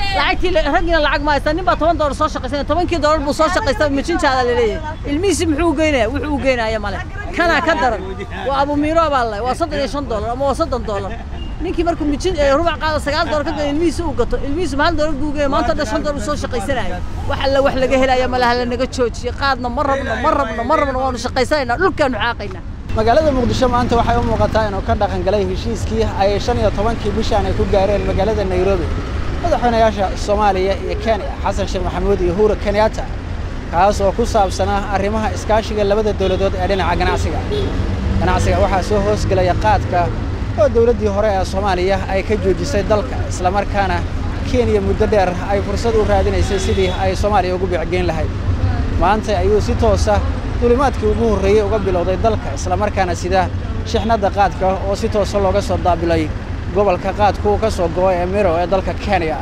lacagtii raggiina lacag ma haysta nin baa toban doolar soo shaqaysanaya tobankii doolar buu soo shaqaysta mijinjaada laleeyahay ilmihiisi muxuu u geynaya wuxuu u geynaya male kanaa ka daran waa abumiiro baa leh waa soddon iyo shan doolar ama waa soddon doolar ninkii markuu mijin rubac qaado sagaal doolar ka gado ilmihiisi uu gato ilmihiisu hal doolar buu geeya maanta dhan shan doolar uu soo shaqaysanaya wax alla wax laga helaya malaha la naga joojiye qaadna ma rabno ma rabno ma rabno waanu shaqaysanaynaa dhulkaanu xaaqaynaa magaalada muqdisho maanta waxay u muuqataa inuu ka dhaqan galay heshiiskii ay shan iyo tobankii bishaan ay ku gaareen magaalada nairobi madaxweynayaasha soomaaliya iyo kenya xasan sheekh maxamuud iyo uhuru kenyatta kaas oo ku saabsanaa arrimaha iskaashiga labada dowladood ee dhinaca ganacsiga ganacsiga waxaa soo hoosgelaya qaadka oo dowladdii hore ee soomaaliya ay ka joojisay dalka islamarkaana kenya muddo dheer ay fursad u raadinaysay sidii ay soomaaliya ugu biicgeyn lahayd maanta ayuu si toosa dulimaadkii ugu horreeyey uga bilowday dalka islamarkaana sida shixnadda qaadka oo si toosa looga soo daabilay gobolka qaadku uu ka soo go'o ee miro ee dalka kenya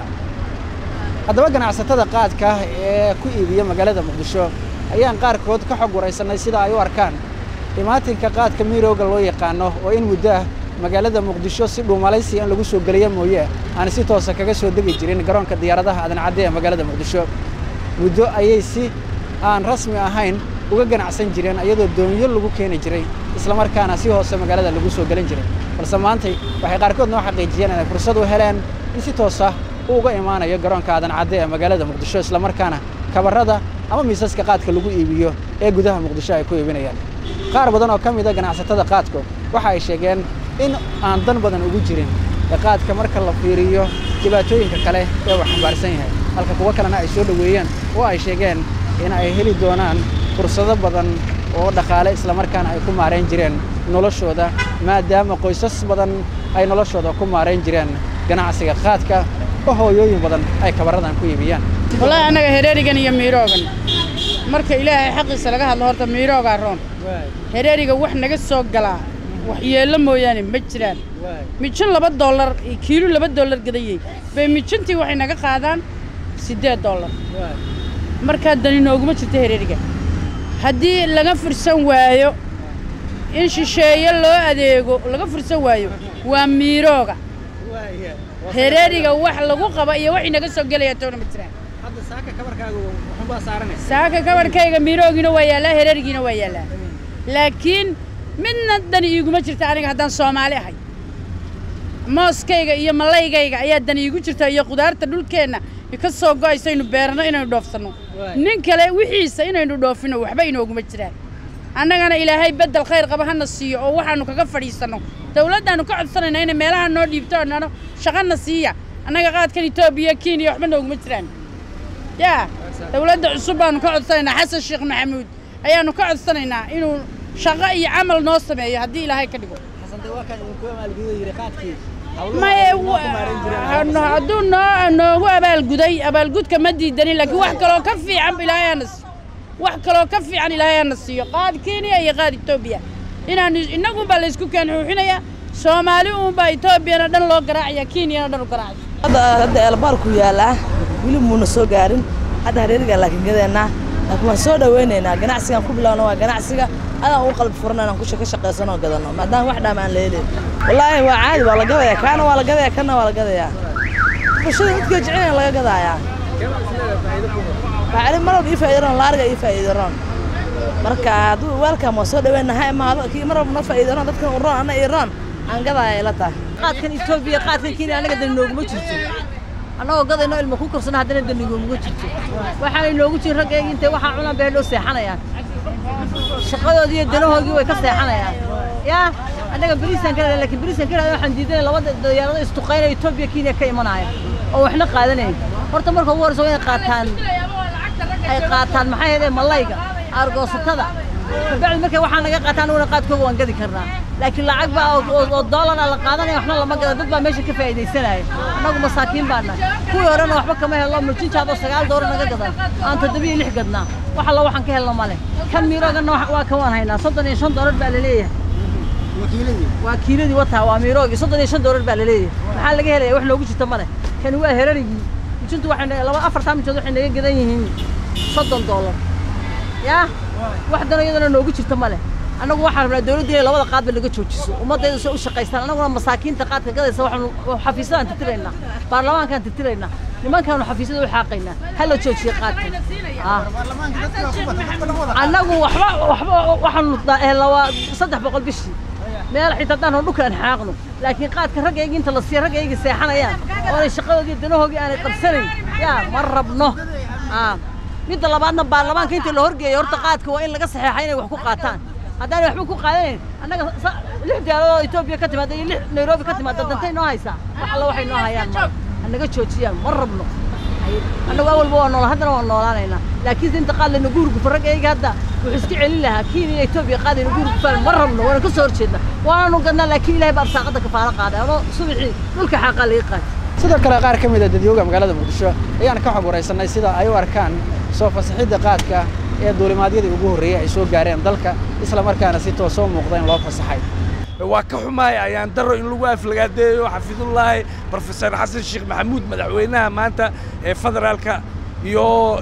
haddaba ganacsatada qaadka ee ku iibiya magaalada muqdisho ayaan qaarkood ka xog waraysannay sida ay u arkaan dhimaatinka qaadka mirowga loo yaqaano oo in muddo ah magaalada muqdisho si dhuumalaysi in lagu soo geliya mooye aan si toosa kaga soo degi jirin garoonka diyaaradaha aadan cadde ee magaalada muqdisho muddo ayay si aan rasmi ahayn uga ganacsan jireen iyadoo doonyo lagu keeni jiray islamarkaana si hoose magaalada lagu soo gelin jiray balse maantay waxay qaarkood noo xaqiijiyeen inay fursad u heleen in si toosa uu uga imaanayo garoonka aadan cadde ee magaalada muqdisho islamarkaana kabarrada ama miisaska qaadka lagu iibiyo ee gudaha muqdisho ay ku iibinayaan qaar badan oo ka mida ganacsatada qaadku waxa ay sheegeen in aan dan badan ugu jirin ee qaadka marka la fiiriyo dhibaatooyinka kale ee uu xambaarsan yahay halka kuwo kalena ay soo dhoweeyeen oo ay sheegeen in ay heli doonaan fursado badan oo dhaqaale islamarkaana ay ku maarayn jireen noloshooda maadaama qoysas badan ay noloshooda ku maarayn jireen ganacsiga qaadka oo hooyooyin badan ay kabarradan ku iibiyaan wallaahi annaga hereerigan iyo miiroogan marka ilaahay xaqiisa laga hadlo horta miiroogaa roon hereeriga wax naga soo galaa waxyeello mooyaane ma jiraan mijin laba dollar iyo kiilo laba dollar gadayey bay mijintii waxay naga qaadaan siddeed dollar markaa dani nooguma jirto hereeriga haddii laga fursan waayo in shisheeye loo adeego laga fursan waayo waa miirooga hereeriga wax lagu qaba iyo wax inaga soo gelaya toona ma jiraan saaka kabarhkayga miiroogiina waa yaallaa hereerigiina waa yaallaa laakiin midna dani iiguma jirta aniga haddaan soomaali ahay mooskayga iyo malaygayga ayaa dani iigu jirta iyo qudaarta dhulkeenna ka soo go'ayso aynu beerno inaynu dhoofsanno nin kale wixiisa inaynu dhoofino waxba inooguma jiraan annagana ilaahay beddel khayr qaba hana siiyo oo waxaannu kaga fadhiisanno dawladdaannu ka codsanaynaa inay meelaha noo dhiibto oo nano shaqana siiya annaga qaadkan etoobiya kenya waxba nooguma jiraan yaa dawladda cusub baannu ka codsanaynaa xasan sheekh maxamuud ayaannu ka codsanaynaa inuu shaqo iyo camal noo sameeyo haddii ilaahay ka dhigo maye hadduu noo noogu abaalguday abaalgudka ma diidanin laakiin wax kaloo ka fiican ilaahay hana siiyo wax kaloo ka fiican ilaahay hana siiyo qaad kenya iyo qaad etoobiya inaanu innagunbaa laysku keen xuuxinayaa soomaali uunbaa etoobiyana dhan loo garaacaya kenyana dhan u garaacaya hadda eelbaarku yaallaa weli muuna soo gaarin hadda hareerigaa laakiin gadeennaa laakiin waan soo dhawaynaynaa ganacsigaan ku bilowna waa ganacsiga adaan u qalbi furan inaan ka shaqaysanoo gadanno maadaama wax dhaama aan leelin wallaahi waa caadi waa la gadayaa kaana waa la gadayaa kana waa la gadayaa bulshada midkoo jecelayn laga gadaayaa bacri mar walba ii faa'iidaroon laariga ii faa'iidaroon marka hadduu waalkan waa soo dhawayna ha imaado kii mar walba noo faa'iidaroon dadkan u roon anna ii roon aan gadaaya ila tahay qaadkan etoobiya qaadkan kenya annaga dani nooguma jirto annagoo gadayno ilma ku kabsana haddana dani nooguma jirto waxaanay noogu jirin raggeegi intay waxaa cunaan bay hadhow seexanayaan shaqadoodii iyo danahoodii way ka seexanayaan yaa annaga beriisaan ka leedahay laakiin beriisaan ka leedahay waxaan diidanay labada diyaarado istuqaynaya etoobiya kenya ka imanaya oo waxna qaadanaya horta marka ugu horreysa waa inay qaataan ay qaataan maxay ahaydee malayga aargoosatada kabacdi markay waxaa naga qaataan anuguna qaadkooga waan gadi karnaa laakiin lacag baa oo doolara la qaadanaya waxna lama gada dad baa meesha ka faa'iidaysanaya annagu masaakiin baa nahay kuwii horena waxba kama helno murjinjaadoo sagaal dooro naga gadan aan toddobiyo lix gadnaa wax alla waxaan ka helno male kan miirooganna waa kan waan haynaa soddon iyo shan doolar baa laleeyahay waa kiiladii wataa waa miiroogii soddon iyo shan doolar baa laleeyahay maxaa laga helaya wax noogu jirta male kani waa herarigii mujintu waxay laba afartaa mijood waxay naga gadan yihiin soddon doolar yaa wax dano iyadana noogu jirta male annagu waxaan rabnaa dawladda inay labada qaadba naga joojiso ummaddayda soo u shaqaystaan annaguna masaakiinta qaadka gadaysa waxaanu xafiisadaan tirtiraynaa baarlamaankaan tirtiraynaa nimankaanu xafiisyada u xaaqaynaa ha la joojiye qaadka annagu waxba waxba waxaanu helawaa saddex boqol bishii meel xitaa haddaan hor dhulka aan xaaqno laakiin qaadka raggayga inta la siiya raggayga seexanayaan oonay shaqadoodii danahoogii aanay qabsanayn yaa ma rabno midda labaadna baarlamaanka inta la horgeeyo horta qaadka waa in laga saxeexa inay wax ku qaataan haddaanay waxba ku qaadanayn annaga lix diyaaradoo etoobiya ka timaada iyo lix nairobi ka timaada dantay noo haysaa wax alla waxay noo hayaan ma hanaga joojiyaan ma rabno annagu awalba waa noola haddana waa noolaanaynaa laakiin inta qaad lana guurgufa raggayga hadda wuxuu iska celin lahaa kiin iyo etoobiya qaadayna guurgufaan ma rabno waana ka soo horjeednaa waananu gadnaa laakiin ilahay baa arsaaqadda kafaalo qaaday anoo subaxii dhulka xaaqaa laga qaatay sidoo kale qaar ka mid a dadyooga magaalada muqdisho ayaan ka xog waraysanay sida ay u arkaan soo fasaxidda qaadka ee duulimaadyadii ugu horreeyey ay soo gaareen dalka isla markaana si toosoo muuqda in loo fasaxay waa ka xumaay ayaan daro in lagu aflagaadeeyo xafidullaahi brofesor xasan sheekh maxamuud madaxweynaha maanta ee federaalka iyo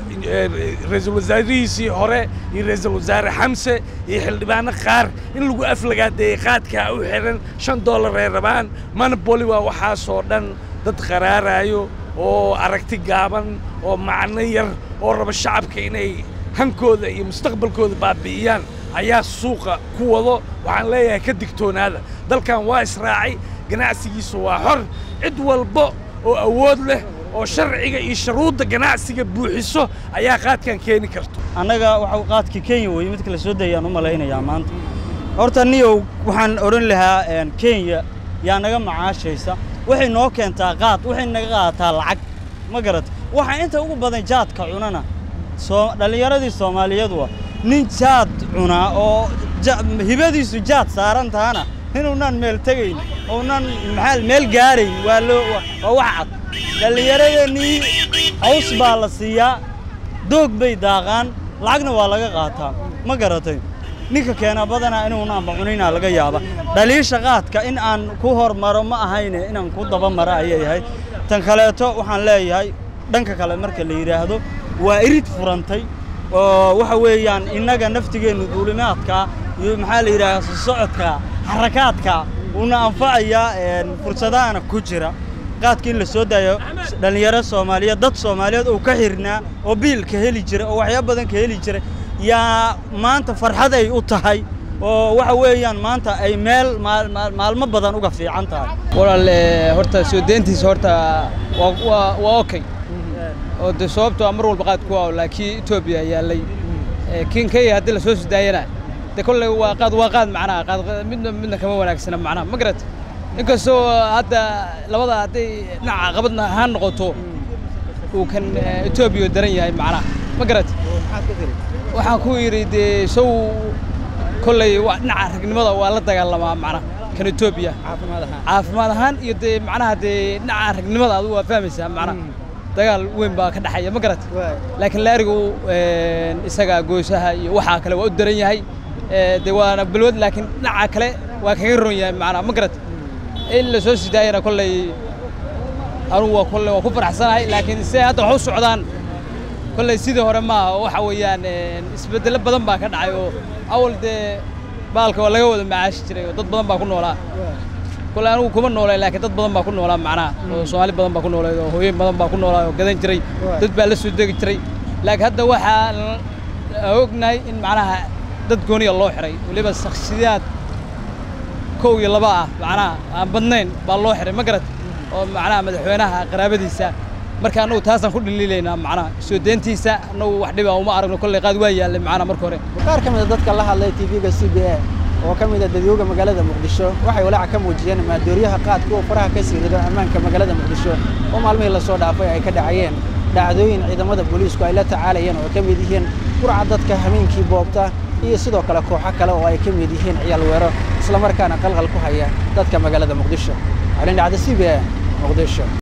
ra-iisul wasaarihiisii hore iyo ra-iisul wasaare xamse iyo xildhibaano qaar in lagu aflagaadeeyey qaadkaa u xihan shan dollar ay rabaan monopoli waa waxaasoo dhan dad qaraaraayo oo aragti gaaban oo macno yar oo raba shacabka inay hankooda iyo mustaqbalkooda baabi'iyaan ayaa suuqa ku wado waxaan leeyahay ka digtoonaada dalkan waa israacay ganacsigiisu waa xor cid walba oo awood leh oo sharciga iyo shuruudda ganacsiga buuxiso ayaa qaadkan keeni karto annaga waxa qaadka kenya weeye mid kala soo dayaan u malaynayaa maanta horta niyow waxaan odhan lahaa kenya yaa naga macaashaysa waxay noo keentaa qaad waxay naga qaadataa lacag ma garata waxaa inta ugu badan jaadka cunana soo dhallinyaradii soomaaliyeedu ah nin jaad cunaa oo hibadiisu jaad saaran tahana inuunan meel tegayn ounan maxaa meel gaarayn waa loo waa wax cad dhallinyaradeenii caws baa la siiyaa doog bay daaqaan lacagna waa laga qaataa ma garatay ninka keena badanaa inuunaanba cunaynaa laga yaaba dhaliisha qaadka in aan ku hormaro ma ahayne inaan ku dabamaro ayay ahayd tan kaleeto waxaan leeyahay dhanka kale marka la yidhaahdo waa irid furantay oo waxa weeyaan innaga naftigeennu duulimaadka iyo maxaa la yidhahdaa socodka xarakaadka uuna anfacayaa fursadahana ku jira qaadka in la soo daayo dhallinyaro soomaaliyeed dad soomaaliyeed oo ka xirnaa oo biilka heli jira oo waxyaaba badan ka heli jira yaa maanta farxad ay u tahay oo waxa weeyaan maanta ay meel maalmo badan uga fiican tahay walaal horta soo deyntiisa horta waa okay oo de sababtoo mar walba qaad ku ah laakiin Ethiopia yaalay kin kay hadii la soo sudaayana de kolley waa qaad waa qaad macnaha qaad midna midna kama wanaagsana macnaha ma garat inkastoo hadda labada hadday dhinaca qabadna ahaan noqoto uu kan Ethiopia daran yahay macnaha ma garat waxaan ku yidhi dee sow kolley waa dhinaca ragnimada waa la dagaalamaa macnaha kan Ethiopia caafimaad ahaan iyo dee macnaha dee dhinaca ragnimada adigu waa fahmaysaa macnaha dagaal weyn baa ka dhaxaya ma garat laakiin laarigu isaga goosaha iyo waxaa kale waa u daran yahay dee waana balwad laakiin dhinaca kale waa kaga ron yahay macnaha ma garat in la soo sidaayana kolley anugu waa kolley waa ku faraxsanahay laakiin se hadda wax u socdaan kolley sidii hore maaha oo waxa weeyaan isbeddelo badan baa ka dhacay oo awal dee baalka waa laga wada macaashi jiray oo dad badan baa ku noolaa kole anigu kuma nooleen laakiin dad badan baa ku noolaa macnaha oo soomaali badan baa ku nooleed oo hooyooyin badan baa ku noolaa oo gadan jiray dad baa la soo degi jiray laakiin hadda waxaan ognahay in macnaha dad gooniya loo xiray weliba shakhsiyaad kow iyo laba ah macnaha aan badnayn baa loo xiray ma garat oo macnaha madaxweynaha qaraabadiisa marka annagu taasaan ku dhaliilaynaa macnaha soo deyntiisa annagu wax dhiba uma aragno kolley qaad waa yaallay macnaha marka hore qaar ka mid a dadka la hadlay tv-ga c b a oo ka mid a dadyooga magaalada muqdisho waxay walaaca ka muujiyeen maadooriyaha qaadka oo faraha ka sii rido ammaanka magaalada muqdisho oo maalmihii lasoo dhaafay ay ka dhacayeen dhacdooyin ciidamada booliisku ay la tacaalayeen oo ay ka mid yihiin qurca dadka hameenkii boobta iyo sidoo kale kooxo kale oo ay ka mid yihiin ciyaal weero islamarkaana qalqal ku haya dadka magaalada muqdisho calin dhacda c b a muqdisho